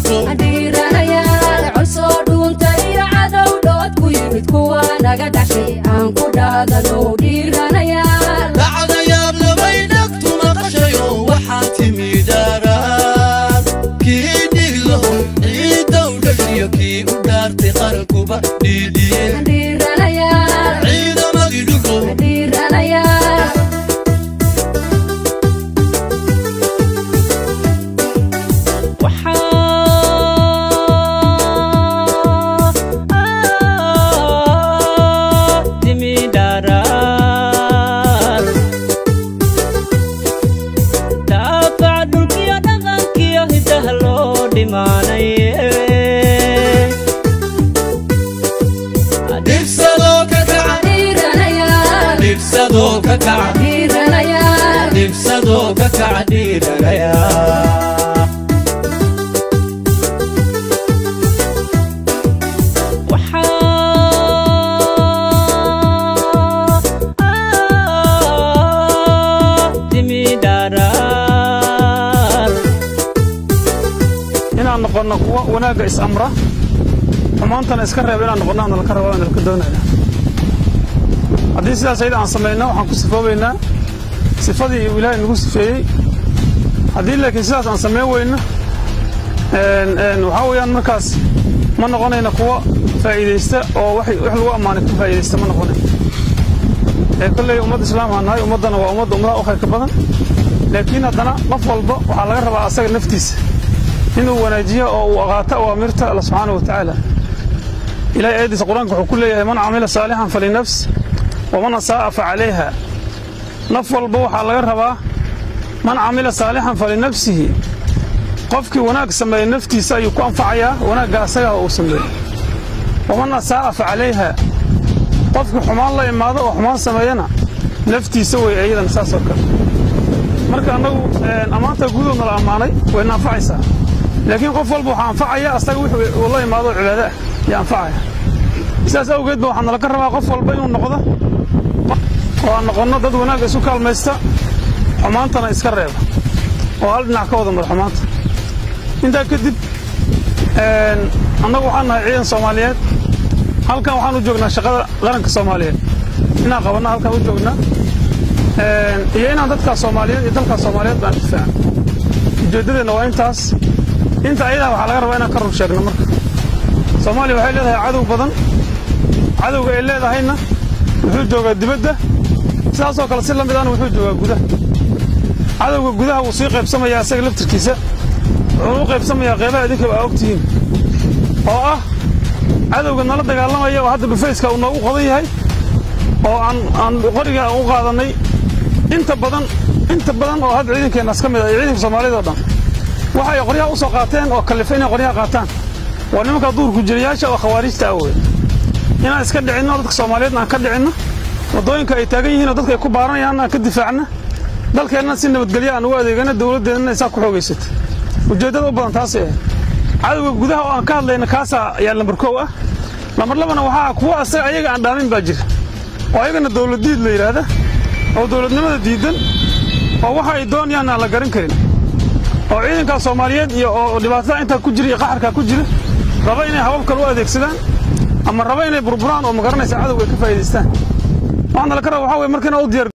dhufo dhiiranayaal cosoo dhuunta iyo cadow dhood ku yimid kuwa naga dhashay aan ku dhaadano dhiiranayaal dhacdayaab labay dhagtu maqashayo waxaa timi dhaaraan kii dhiglaho ciidow dhashiyo kii u dhaartay qarankuba dhiidhiyeen dhiiranayaal ciidamadii dhufo dhiiranayaal dhibsadoo ka kaca dhiiranayaal dhibsadoo ka kaca dhiiranayaal dhibsadoo ka kaca dhiiranaya inaan noqonno kuwa wanaagga is-amra xumaantana iska reeba inaan noqonno aan nalka raba nalka doonaya haddii sidaas ayada aan samayno waxaan ku sifoobaynaa sifadii uu ilaahay nagu sifeeyey haddii laakiin sidaas aan samayn weyno waxaa weeyaan markaas ma noqonayna kuwa faa'iidaysta oo wax wax lagu ammaanay ku faa'iidaysta ma noqonayo ee kolley ummad islaam aan nahay ummaddana waa ummadda ummadaha u khayrka badan laakiin haddana qof walba waxaa laga rabaa asaga naftiisa inuu wanaajiyo oo uu aqaato awaamirta alla subxaana wa tacaala ilahay aayaddiisa qur-aanka wuxuu ku leeyahay man camila saalixan falinafs waman asaa'a fa calayha naf walba waxaa laga rabaa man camila saalixan falinafsihi qofkii wanaag sameeya naftiisa ayuu ku anfacayaa wanaagga asagaa uu sameeyey waman asaa'a fa calayha qofkii xumaan la imaado oo xumaan sameeyana naftiisa wey iyadana saas oo kale marka annagu ammaanta guudoodna la ammaanay wayna anfacaysaa laakiin qof walba waxaa anfacaya asaga wixii uu la imaado oo cibaado ah iyo anfacaya sidaas awgeed ba waxaa nalaga rabaa qof walba inuu noqdo oo aan noqonno dad wanaagga isu kaalmaysta xumaantana iska reeba oo hal dhinac ka wada mada xumaanta intaa kadib annagu waxaan nahay ciidan soomaaliyeed halkan waxaan u joognaa shaqada qaranka soomaaliyeed inaan qabanno halkan u joognaa iyo inaan dadkaa soomaaliyeed iyo dalkaa soomaaliyeed baan difaacan ujeeddadeenna waa intaas inta ayadaa waxaa laga rabaa inaan ka rur sheegno marka soomaaliya waxay leedahay cadow badan cadowga ay leedahayna wuxuu joogaa dibadda sidaasoo kale si la mid ahna wuxuu joogaa gudaha cadowga gudaha wuu sii qaybsamayaa isaga laftirkiisa wuxuuna u qaybsamayaa qeybaha idinkaba aa ogtihiin oo ah cadowga nala dagaalamaya oo hadda dhufayska uu noogu qodan yahay oo aan aan qoriga u qaadannay inta badan inta badan oo hadda ciidankeennaas ka mid ah iyo ciidanka soomaaliyad oo dhan waxay qoryaha u soo qaateen oo kallifa inay qoryaha qaataan waa nimanka duurku jiriyaasha oo khawaarijta ah wey inaan iska dhicinno dadka soomaaliyeedna aan ka dhicinno waddooyinka ay taagan yihiin oo dadka ay ku baaranayaan aan ka difaacna dalkeennana si nabadgelyo aan ugu adeegana dowladdeennana isaa ku xoogaysato ujeeddada u badan taasay ahayd cadowga gudaha oo aan ka hadlayna kaasaa ayaa lambar kow ah lambar labana waxaa kuwa asaga ayaga aan dhaamin baa jira oo ayagana dowladdiid la yidhaahda oo dowladnimada diidan oo waxa ay doonayaan aan la garan karin oo ciidankaa soomaaliyeed iyo oo dhibaatada intaa ku jira iyo qaxarkaa ku jira raba inay habab kale u adeegsadaan ama raba inay burburaan oo magaranaysa cadowga ay ka faa'iidaystaan waxaana la ka raba waxaa weye marka inaad u diyaar